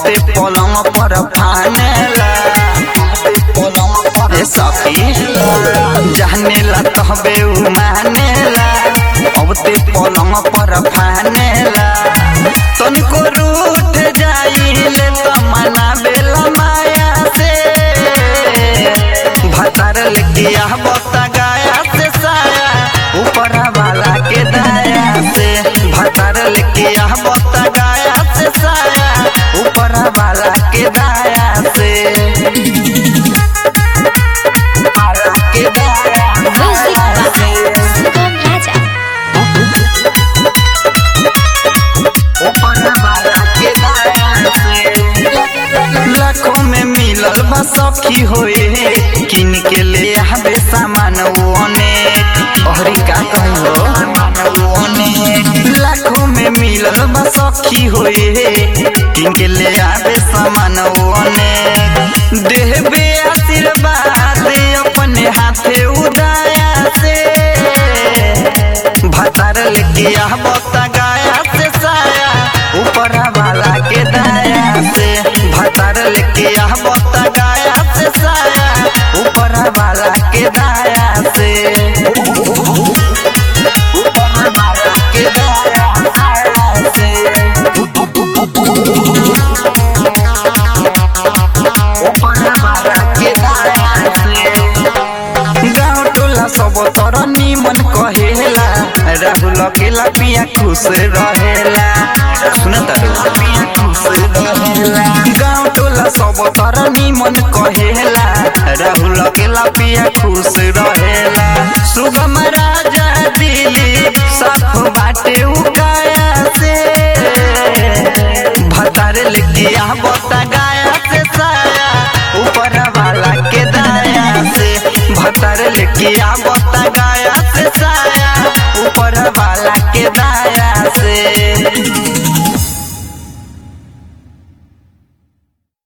अबते पलंग पर फानेला ए सखी जानेला कहबे उ मानेला अबते पलंग पर फानेला तनिको रूठ जाइले त मनावेला माया से भतार लेकिया बता गाया से साया ऊपर वाला के दाया से भतार लेकिया बता गाया से साया ऊपर वाला के दाया से वाला के दाया Music by Sugam Raja. लाखों में मिलल बा सखी होए किन के ले आवे सामान ओने अहरी का कहो लाखों में मिलल बा सखी होए किन के ले आवे सामान ओने देहबे आशीर्वाद अपने हाथे उदाया से भतार लेके बता गाया से साया ऊपर वाला के दाया से भतार लेके बता गाया से साया ऊपर वाला के दाया से ऊपर वाला के दाया से ऊपर वाला के दाया से गाँव टोला सब तर निमन कहेला राहुल अकेला पिया खुश रहेला सुन तारू पिया खुश रहेला गाँव टोला सब तर निमन कहेला राहुल अकेला पिया खुश रहेला सुगम राजा दिली साफ बाटे उकाया से भतार लिखिया बता गाया से साया ऊपर वाला के दाया से भतार लिखिया बता गाया से साया ऊपर वाला के दाया से